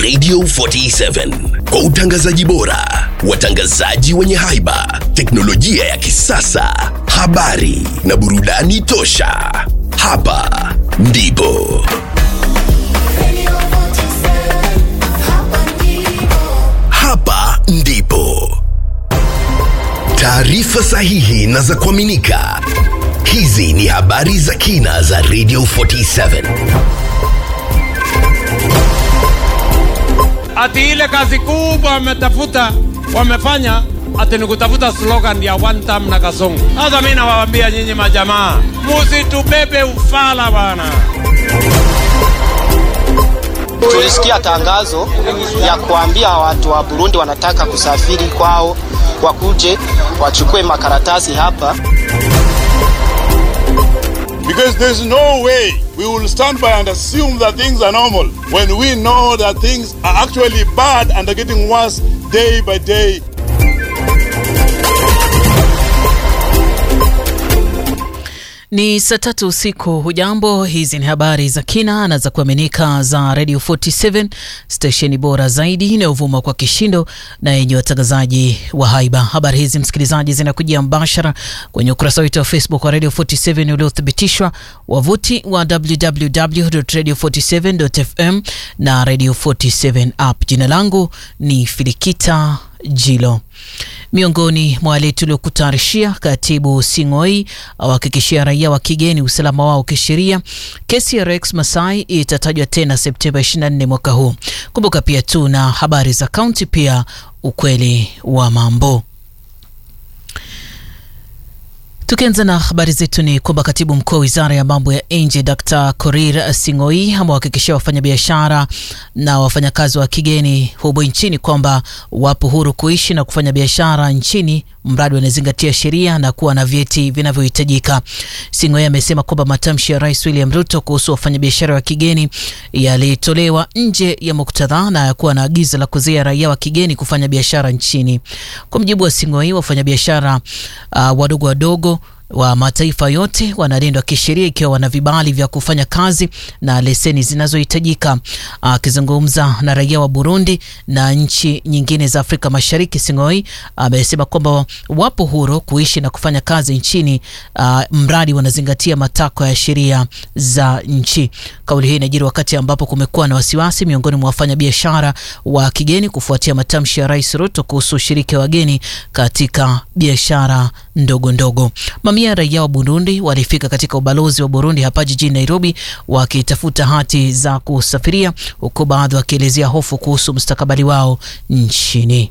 Radio 47 kwa utangazaji bora, watangazaji wenye haiba, teknolojia ya kisasa, habari na burudani tosha. Hapa ndipo hapa ndipo taarifa sahihi na za kuaminika. Hizi ni habari za kina za Radio 47. ati ile kazi kubwa wametafuta wamefanya ati ni kutafuta slogan ya one time na kasongo. Sasa mimi nawaambia nyinyi majamaa, musitubebe ufala bana. Tulisikia tangazo ya kuambia watu wa Burundi wanataka kusafiri kwao, wakuje wachukue makaratasi hapa. Because there's no way we will stand by and assume that things are normal when we know that things are actually bad and are getting worse day by day. Ni saa tatu usiku. Hujambo, hizi ni habari za kina na za kuaminika za Radio 47 stesheni bora zaidi inayovuma kwa kishindo na yenye watangazaji wa haiba. Habari hizi msikilizaji, zinakujia mbashara kwenye ukurasa wetu wa Facebook wa Radio 47 uliothibitishwa, wavuti wa www.radio47.fm na Radio 47 app. Jina langu ni Filikita Jilo. Miongoni mwa wale tuliokutayarishia, Katibu Sing'oi awahakikishia raia wa kigeni usalama wao kisheria. Kesi ya Rex Masai itatajwa tena Septemba 24 mwaka huu. Kumbuka pia tu na habari za kaunti, pia ukweli wa mambo. Tukianza na habari zetu ni kwamba katibu mkuu wa wizara ya mambo ya nje Dr Korir Sing'oi amewahakikishia wafanyabiashara na wafanyakazi wa kigeni humu nchini kwamba wapo huru kuishi na kufanya biashara nchini mradi wanazingatia sheria na kuwa na vyeti vinavyohitajika. Sing'oi amesema kwamba matamshi ya Rais William Ruto kuhusu wafanyabiashara wa kigeni yalitolewa nje ya muktadha na yakuwa na agizo la kuzuia raia wa kigeni kufanya biashara nchini. Kwa mujibu wa Sing'oi, wafanyabiashara uh, wadogo wadogo wa mataifa yote wanalindwa kisheria ikiwa wana vibali vya kufanya kazi na leseni zinazohitajika. Akizungumza na raia wa Burundi na nchi nyingine za Afrika Mashariki, Sing'oi amesema kwamba wapo huru kuishi na kufanya kazi nchini uh, mradi wanazingatia matakwa ya sheria za nchi. Kauli hii inajiri wakati ambapo kumekuwa na wasiwasi miongoni mwa wafanyabiashara wa kigeni kufuatia matamshi ya Rais Ruto kuhusu ushiriki wa wageni katika biashara ndogo ndogo. Mamia ya raia wa Burundi walifika katika ubalozi wa Burundi hapa jijini Nairobi wakitafuta hati za kusafiria, huku baadhi wakielezea hofu kuhusu mustakabali wao nchini.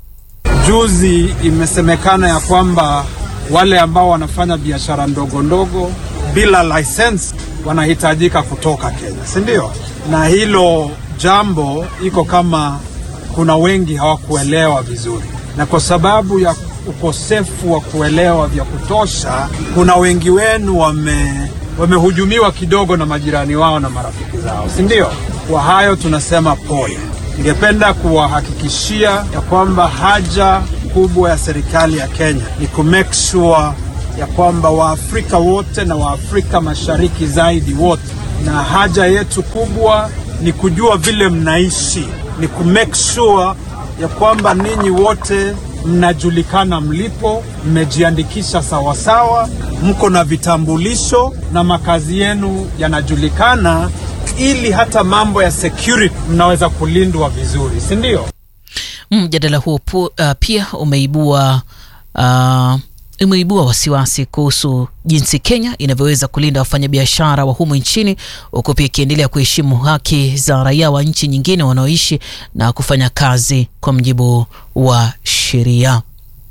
Juzi imesemekana ya kwamba wale ambao wanafanya biashara ndogo ndogo bila license wanahitajika kutoka Kenya, si ndio? Na hilo jambo iko kama kuna wengi hawakuelewa vizuri, na kwa sababu ya ukosefu wa kuelewa vya kutosha, kuna wengi wenu wame wamehujumiwa kidogo na majirani wao na marafiki zao, si ndio? Kwa hayo tunasema pole. Ningependa kuwahakikishia ya kwamba haja kubwa ya serikali ya Kenya ni ku make sure ya kwamba Waafrika wote na Waafrika Mashariki zaidi wote, na haja yetu kubwa ni kujua vile mnaishi, ni ku make sure ya kwamba ninyi wote mnajulikana mlipo, mmejiandikisha sawasawa, mko na vitambulisho na makazi yenu yanajulikana, ili hata mambo ya security mnaweza kulindwa vizuri, si ndio? Mjadala huo pu, uh, pia umeibua uh, imeibua wasiwasi kuhusu jinsi Kenya inavyoweza kulinda wafanyabiashara wa humu nchini huku pia ikiendelea kuheshimu haki za raia wa nchi nyingine wanaoishi na kufanya kazi kwa mujibu wa sheria.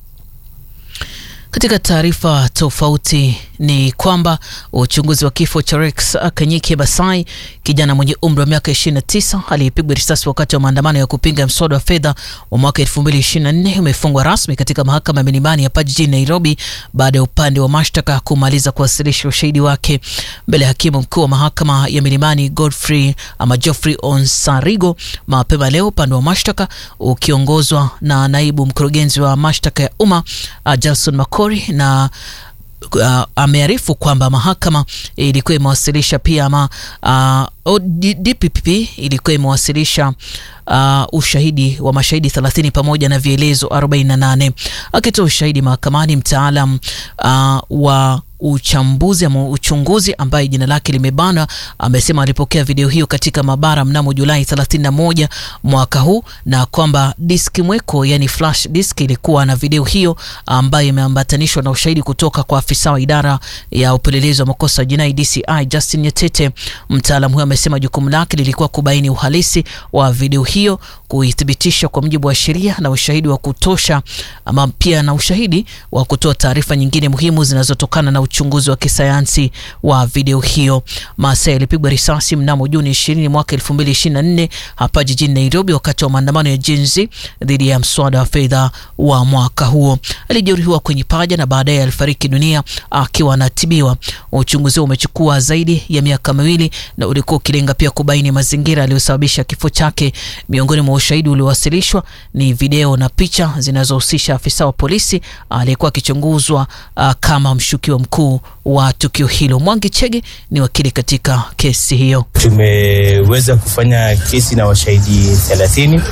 Katika taarifa tofauti ni kwamba uchunguzi wa kifo cha Rex Kanyike Basai, kijana mwenye umri wa miaka 29 aliyepigwa risasi wakati wa maandamano ya kupinga mswada wa fedha wa mwaka 2024 umefungwa rasmi katika mahakama ya Milimani hapa jijini Nairobi baada ya upande wa mashtaka kumaliza kuwasilisha ushahidi wake mbele ya hakimu mkuu wa mahakama ya Milimani Godfrey ama Geoffrey Onsarigo mapema leo, upande wa mashtaka ukiongozwa na naibu mkurugenzi wa mashtaka ya umma uh, Jackson Makori na uh, amearifu kwamba mahakama ilikuwa imewasilisha pia ama uh, DPP ilikuwa imewasilisha uh, ushahidi wa mashahidi 30 pamoja na vielezo 48. Akitoa ushahidi mahakamani, mtaalam uh, wa uchambuzi ama uchunguzi ambaye jina lake limebana amesema alipokea video hiyo katika maabara mnamo Julai 31 mwaka huu, na kwamba diski mweko, yani flash disk, ilikuwa na video hiyo ambayo imeambatanishwa na ushahidi kutoka kwa afisa wa idara ya upelelezi wa makosa jinai DCI Justin Nyetete. Mtaalamu huyo amesema jukumu lake lilikuwa kubaini uhalisi wa video hiyo, kuithibitisha kwa mujibu wa sheria na ushahidi wa kutosha, ama pia na ushahidi wa kutoa taarifa nyingine muhimu zinazotokana na uchunguzi wa kisayansi wa video hiyo. Maasai alipigwa risasi mnamo Juni 20 mwaka 2024 hapa jijini Nairobi wakati wa maandamano ya Gen Z dhidi ya mswada wa fedha wa mwaka huo. Alijeruhiwa kwenye paja na baadaye alifariki dunia akiwa anatibiwa. Uchunguzi huo umechukua zaidi ya miaka miwili na ulikuwa ukilenga pia kubaini mazingira yaliyosababisha kifo chake. Miongoni mwa ushahidi uliowasilishwa ni video na picha zinazohusisha afisa wa polisi aliyekuwa akichunguzwa uh, kama mshukiwa mkuu wa tukio hilo. Mwangi Chege ni wakili katika kesi hiyo. Tumeweza kufanya kesi na washahidi 30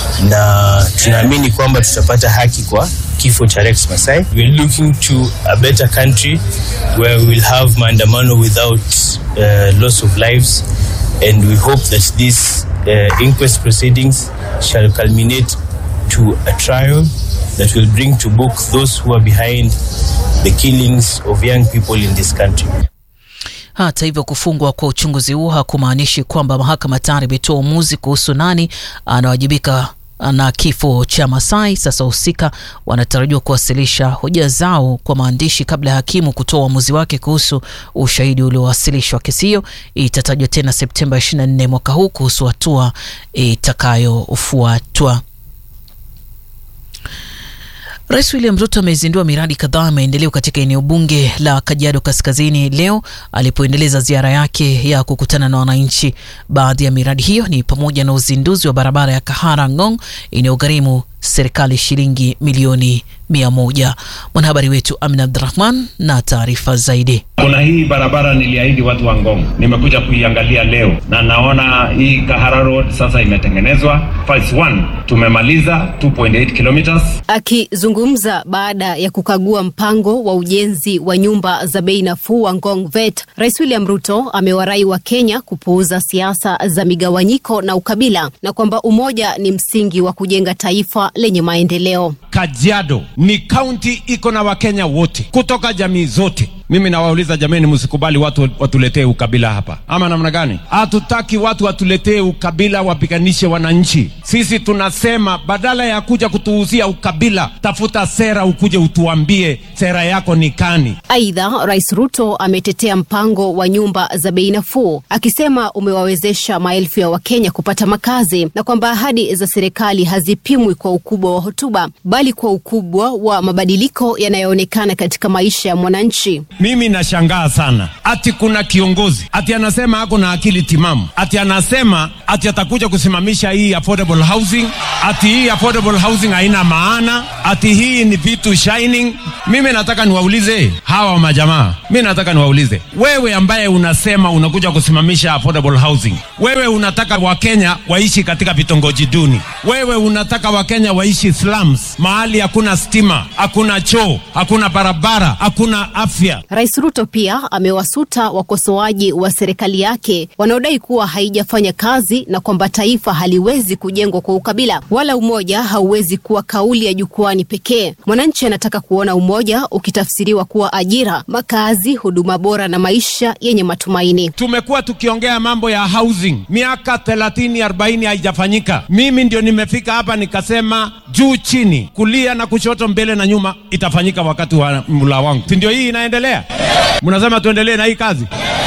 na tunaamini kwamba tutapata haki kwa kifo cha Rex Masai. We are looking to a better country where we will have maandamano without uh, loss of lives and we hope that this uh, inquest proceedings shall culminate to a trial that will bring to book those who are behind the killings of young people in this country. Hata hivyo, kufungwa kwa uchunguzi huo hakumaanishi kwamba mahakama tayari imetoa uamuzi kuhusu nani anawajibika na kifo cha Masai. Sasa wahusika wanatarajiwa kuwasilisha hoja zao kwa maandishi kabla ya hakimu kutoa uamuzi wake kuhusu ushahidi uliowasilishwa. Kesi hiyo itatajwa tena Septemba 24 mwaka huu kuhusu hatua itakayofuatwa. Rais William Ruto amezindua miradi kadhaa ya maendeleo katika eneo bunge la Kajiado Kaskazini leo alipoendeleza ziara yake ya kukutana na wananchi. Baadhi ya miradi hiyo ni pamoja na uzinduzi wa barabara ya Kahara Ngong inayogharimu serikali shilingi milioni mia moja. Mwanahabari wetu Amina Abdurahman na taarifa zaidi. Kuna hii barabara niliahidi watu wa Ngong, nimekuja kuiangalia leo na naona hii Kahara Road sasa imetengenezwa. Phase 1 tumemaliza 2.8 kilometers. Akizungumza baada ya kukagua mpango wa ujenzi wa nyumba za bei nafuu wa Ngong Vet, Rais William Ruto amewarai wa Kenya kupuuza siasa za migawanyiko na ukabila na kwamba umoja ni msingi wa kujenga taifa lenye maendeleo. Kajiado ni kaunti iko na Wakenya wote kutoka jamii zote. Mimi nawauliza jameni, msikubali watu watuletee ukabila hapa, ama namna gani? Hatutaki watu watuletee ukabila, wapiganishe wananchi. Sisi tunasema badala ya kuja kutuuzia ukabila, tafuta sera, ukuje utuambie sera yako ni kani. Aidha, Rais Ruto ametetea mpango wa nyumba za bei nafuu akisema umewawezesha maelfu ya Wakenya kupata makazi na kwamba ahadi za serikali hazipimwi kwa ukubwa wa hotuba bali kwa ukubwa wa mabadiliko yanayoonekana katika maisha ya mwananchi. Mimi nashangaa sana, ati kuna kiongozi ati anasema ako na akili timamu, ati anasema ati atakuja kusimamisha hii affordable housing, ati hii affordable housing haina maana, ati hii ni vitu shining. Mimi nataka niwaulize hawa majamaa, mi nataka niwaulize wewe, ambaye unasema unakuja kusimamisha affordable housing, wewe unataka Wakenya waishi katika vitongoji duni, wewe unataka Wakenya waishi slums, mahali hakuna stima, hakuna choo, hakuna barabara, hakuna afya. Rais Ruto pia amewasuta wakosoaji wa serikali yake wanaodai kuwa haijafanya kazi na kwamba taifa haliwezi kujengwa kwa ukabila wala umoja hauwezi kuwa kauli ya jukwani pekee. Mwananchi anataka kuona umoja ukitafsiriwa kuwa ajira, makazi, huduma bora na maisha yenye matumaini. Tumekuwa tukiongea mambo ya housing miaka 30 40 haijafanyika. Mimi ndio nimefika hapa nikasema juu chini, kulia na kushoto, mbele na nyuma, itafanyika wakati wa mula wangu, si ndio? Hii inaendelea, mnasema tuendelee na hii kazi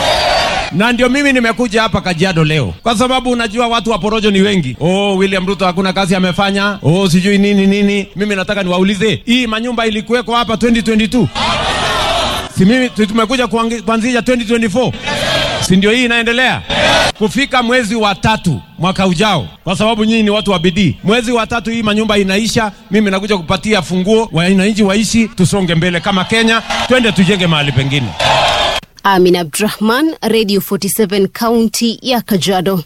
na ndio mimi nimekuja hapa Kajiado leo kwa sababu unajua watu wa porojo ni wengi. Oh, William Ruto hakuna kazi amefanya, oh sijui nini nini. Mimi nataka niwaulize, hii manyumba ilikuweko hapa 2022 si mimi tumekuja kuanzisha 2024 si ndio hii inaendelea? Kufika mwezi wa tatu mwaka ujao, kwa sababu nyinyi ni watu wa bidii, mwezi wa tatu hii manyumba inaisha, mimi nakuja kupatia funguo, wananchi waishi, tusonge mbele kama Kenya, twende tujenge mahali pengine. Amin Abdurahman, Radio 47 kaunti ya Kajiado.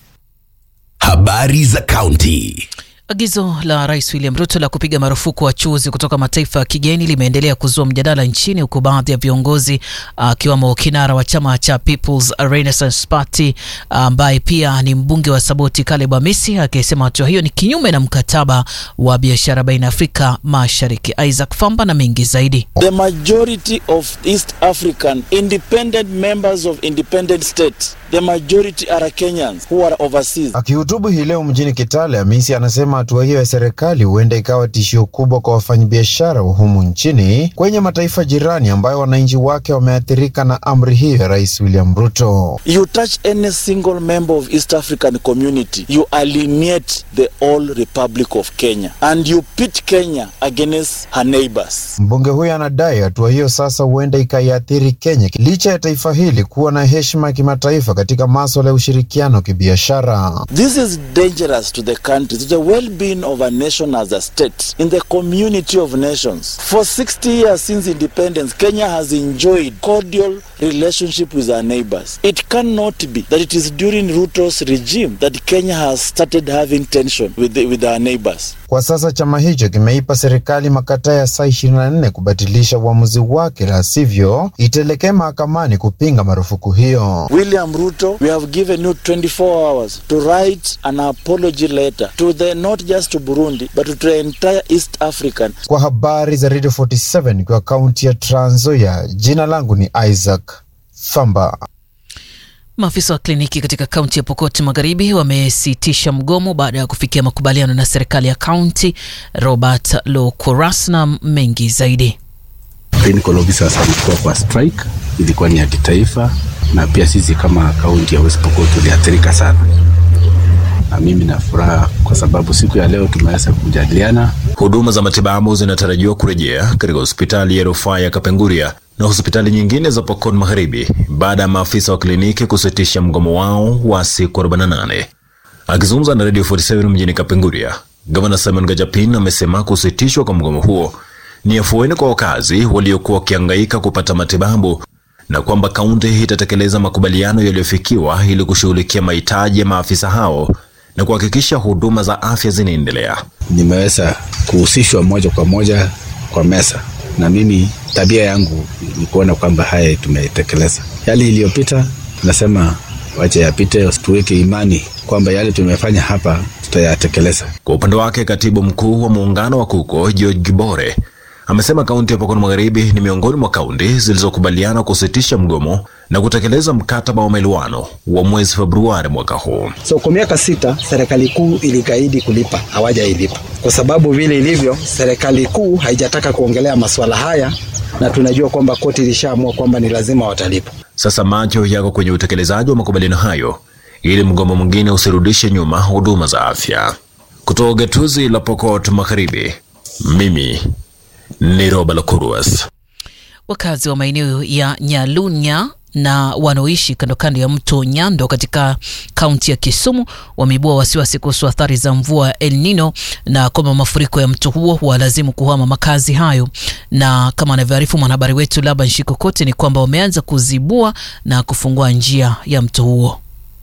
Habari za kaunti. Agizo la Rais William Ruto la kupiga marufuku wachuuzi kutoka mataifa ya kigeni limeendelea kuzua mjadala nchini huku baadhi ya viongozi akiwemo uh, kinara wa chama cha People's Renaissance Party ambaye uh, pia ni mbunge wa Saboti Caleb Amisi akisema hatua hiyo ni kinyume na mkataba wa biashara baina ya Afrika Mashariki. Isaac Famba na mengi zaidi. The majority of East African independent members of independent states, the majority are Kenyans who are overseas. Akihutubu hii leo mjini Kitale, Amisi anasema hatua hiyo ya serikali huenda ikawa tishio kubwa kwa wafanyabiashara wa humu nchini kwenye mataifa jirani ambayo wananchi wake wameathirika na amri hiyo ya Rais William Ruto. You touch any single member of East African community, you alienate the whole Republic of Kenya and you pit Kenya against her neighbors. Mbunge huyo anadai hatua hiyo sasa huenda ikaiathiri Kenya licha ya taifa hili kuwa na heshima ya kimataifa katika masuala ya ushirikiano wa kibiashara. This is dangerous to the country, to the well-being of a nation as a state, in the community of nations. For 60 years since independence, Kenya has enjoyed cordial relationship with our neighbors. It cannot be that it is during Ruto's regime that Kenya has started having tension with, the, with our neighbors. Kwa sasa chama hicho kimeipa serikali makataa ya saa 24 kubatilisha uamuzi wake, la sivyo itaelekea mahakamani kupinga marufuku hiyo. William Ruto, we have given you 24 hours to write an apology letter to the not just to Burundi but to the entire East African. Kwa habari za Radio 47 kwa kaunti ya Trans Nzoia, jina langu ni Isaac Famba. Maafisa wa kliniki katika kaunti ya Pokot Magharibi wamesitisha mgomo baada ya kufikia makubaliano na serikali ya kaunti. Robert Lokuras na mengi zaidi. Clinical officers walikuwa kwa strike, ilikuwa ni ya kitaifa, na pia sisi kama kaunti ya West Pokot tuliathirika sana, na mimi na furaha kwa sababu siku ya leo tumeweza kujadiliana. Huduma za matibabu zinatarajiwa kurejea katika hospitali ya rufaa ya Kapenguria na hospitali nyingine za Pokot Magharibi baada ya maafisa wa kliniki kusitisha mgomo wao wa siku 48. Akizungumza na Radio 47 mjini Kapenguria, Gavana Simon Gajapin amesema kusitishwa kwa mgomo huo ni afueni kwa wakazi waliokuwa wakihangaika kupata matibabu na kwamba kaunti itatekeleza makubaliano yaliyofikiwa ili kushughulikia mahitaji ya maafisa hao na kuhakikisha huduma za afya zinaendelea. Nimeweza kuhusishwa moja kwa moja kwa meza na mimi tabia yangu ni kuona kwamba haya tumetekeleza. Yale iliyopita tunasema wache yapite, tuweke imani kwamba yale tumefanya hapa tutayatekeleza. Kwa upande wake, katibu mkuu wa muungano wa KUKO George Gibore amesema kaunti ya Pokot Magharibi ni miongoni mwa kaunti zilizokubaliana kusitisha mgomo na kutekeleza mkataba wa maelewano wa mwezi Februari mwaka huu. So kwa miaka sita serikali kuu ilikaidi kulipa, hawajailipa kwa sababu vile ilivyo, serikali kuu haijataka kuongelea masuala haya, na tunajua kwamba koti ilishaamua kwamba ni lazima watalipa. Sasa macho yako kwenye utekelezaji wa makubaliano hayo ili mgomo mwingine usirudishe nyuma huduma za afya. Kutoka gatuzi la Pokot Magharibi, mimi ni Roba Lokuruas. Wakazi wa maeneo ya Nyalunya na wanaoishi kando kando ya mto Nyando katika kaunti ya Kisumu wameibua wasiwasi kuhusu athari za mvua ya El Nino na kwamba mafuriko ya mto huo huwalazimu kuhama makazi hayo. Na kama anavyoarifu mwanahabari wetu Laban Shikokote ni kwamba wameanza kuzibua na kufungua njia ya mto huo.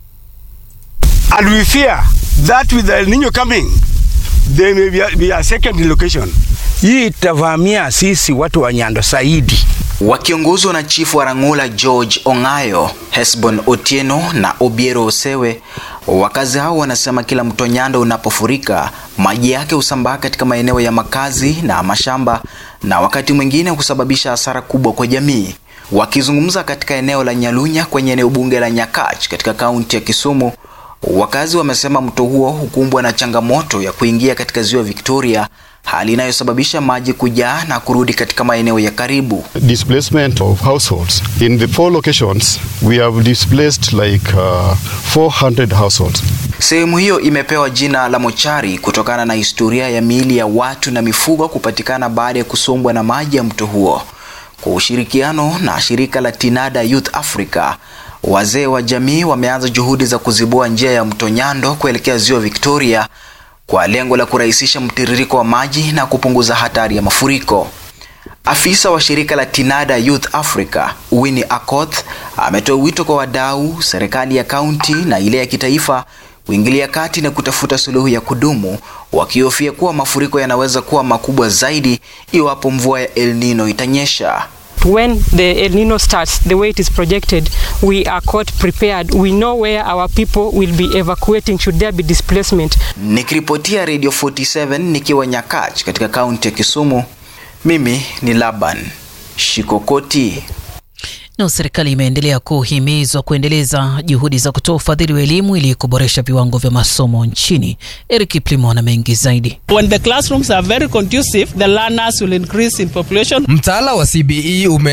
And we fear that with the El Nino coming there may be a, be a second location. Hii itavamia sisi watu wa Nyando zaidi. Wakiongozwa na chifu wa Rang'ula George Ong'ayo, Hesbon Otieno na Obiero Osewe, wakazi hao wanasema kila mto Nyando unapofurika maji yake husambaa katika maeneo ya makazi na mashamba na wakati mwingine kusababisha hasara kubwa kwa jamii. Wakizungumza katika eneo la Nyalunya kwenye eneo bunge la Nyakach katika kaunti ya Kisumu, wakazi wamesema mto huo hukumbwa na changamoto ya kuingia katika ziwa Victoria hali inayosababisha maji kujaa na kurudi katika maeneo ya karibu. Displacement of households. In the four locations, we have displaced like uh, 400 households. Sehemu hiyo imepewa jina la mochari kutokana na historia ya miili ya watu na mifugo kupatikana baada ya kusombwa na maji ya mto huo. Kwa ushirikiano na shirika la Tinada Youth Africa, wazee wa jamii wameanza juhudi za kuzibua njia ya mto Nyando kuelekea ziwa Victoria kwa lengo la kurahisisha mtiririko wa maji na kupunguza hatari ya mafuriko. Afisa wa shirika la Tinada Youth Africa, Winnie Akoth, ametoa wito kwa wadau, serikali ya kaunti na ile ya kitaifa kuingilia kati na kutafuta suluhu ya kudumu, wakihofia kuwa mafuriko yanaweza kuwa makubwa zaidi iwapo mvua ya El Nino itanyesha. when the El Nino starts, the way it is projected, we are caught prepared. We know where our people will be evacuating should there be displacement. Nikiripotia Radio 47 nikiwa Nyakach katika kaunti ya Kisumu, mimi ni Laban Shikokoti. Na serikali imeendelea kuhimizwa kuendeleza juhudi za kutoa ufadhili wa elimu ili kuboresha viwango vya masomo nchini. Eric Plimo na mengi zaidi. When the classrooms are very conducive, the learners will increase in population. Mtaala wa CBE ume